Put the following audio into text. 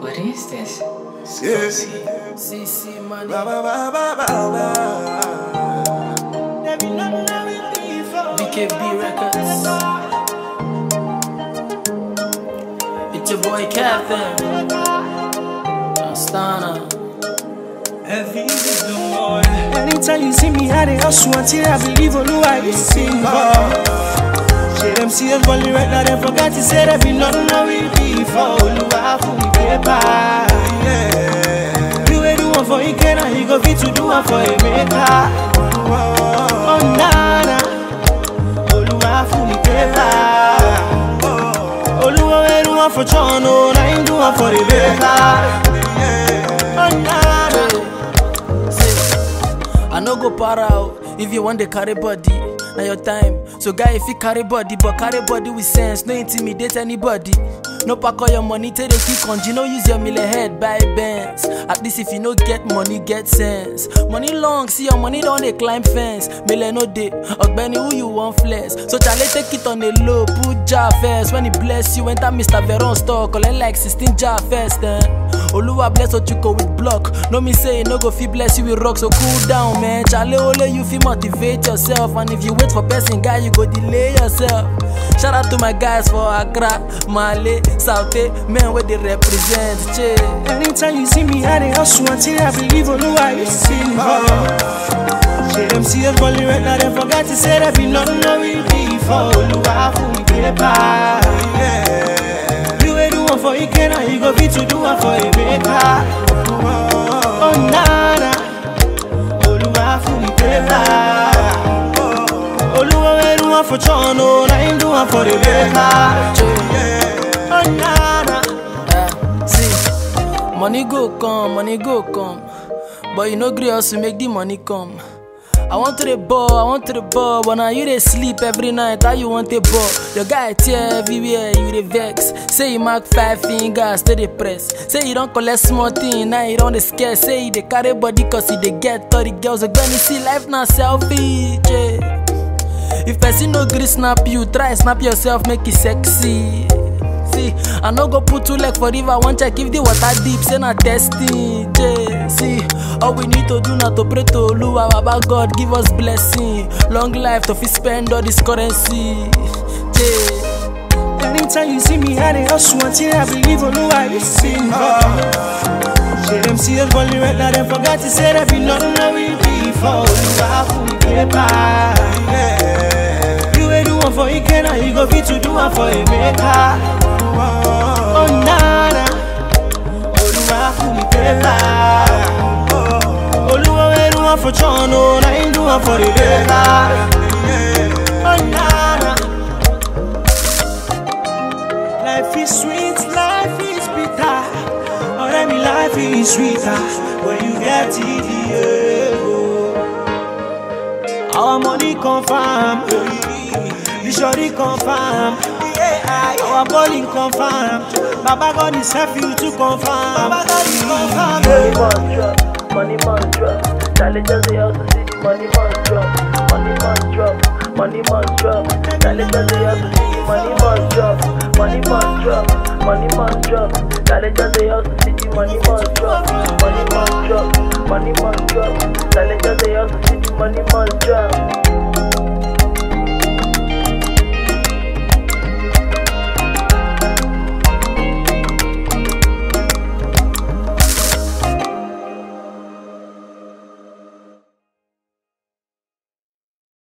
What is this? Yeah. CC money. Ba, ba, ba, ba, ba, ba. BKB Records. It's your boy Captain. Astana. Anytime you see me, I dey hustle until I believe Oluwa is single. Say them see us balling right now, they forgot to say that we nothing no we before Oluwa for me paper. Yeah. You ain't do one for Ikena, he go fit to do one for Emeka. Oh nana, Oluwa for me paper. Oluwa ain't do one for Chono, I ain't do one for Rebecca. Oh nana. I no go para out if you want the carry body. Now your time. So guy, if you carry body, but carry body with sense, no intimidate anybody. No pack all your money, take the kick on. You no use your mill head, buy bands. At least if you no get money, get sense. Money long, see your money don't they climb fence. Mille no day, Ogbeni who you want flex. So Charlie take it on the low, put jar first. When he bless you, enter Mr. Veron store, collect like 16 jar first. Then. Oluwa bless Ochuko with block. No me say no go fit bless you with rock, so cool down, man. Chale ole, you fit motivate yourself, and if you wait for person guy, you go delay yourself. Shout out to my guys for Accra, Male, Saute, men where they represent. Che. Anytime you see me, I dey hustle until I believe Oluwa is single. Say them see us balling right now, they forgot to say that we nothing no we before Oluwa for me paper. Yeah. You ain't do one for Ikena, he go fit to do one for Emeka. Oh nana, Oluwa for me paper. Oluwa ain't do one for Chono, I ain't do one for Rebecca. Oh nana. Eh, see, money go come, money go come. But you no gree us to make the money come. I want to the ball, I want to the ball, but now you dey sleep every night. How you want the ball? Your guy tear everywhere, you dey vex. Say you mark five fingers, stay dey press. Say you don't collect small thing, now you don't dey scare. Say you dey carry body cause you dey get 30 girls. Again, you see life now selfish. Yeah. If person no gree snap you, try snap yourself, make it sexy. See, I no go put two leg for river, one check if the water deep, say na testing. Yeah. See, all we need to do now to pray to Oluwa, Baba God, give us blessing, long life to fit spend all this currency. Yeah. Anytime you see me, I dey hustle until I believe Oluwa is single. Say them see us balling right now, they forgot to say that we nothing no we before Oluwa for me paper. Yeah. You ain't do one for Ikena, he go fit to do one for Emeka. Oh nana, Oluwa for me paper. Oluwa ain't do one for Chono, I ain't do one for Rebecca. Oh nana. Life is sweet, life is bitter. Oh, let me life is sweeter when you get it. Yeah. Our money confirm, the shorty confirm. Yeah, our bowling confirm. Baba God is help you to confirm. Baba God is confirm. Yeah. Money must drop, money must drop. Charlie just the house to see the money must drop. Money must drop, money must drop. Charlie just the house to see the money must drop. Money must drop, money must drop. Charlie just the house to see the money must drop. Money must drop, money must drop. Charlie just the house to see the money must drop.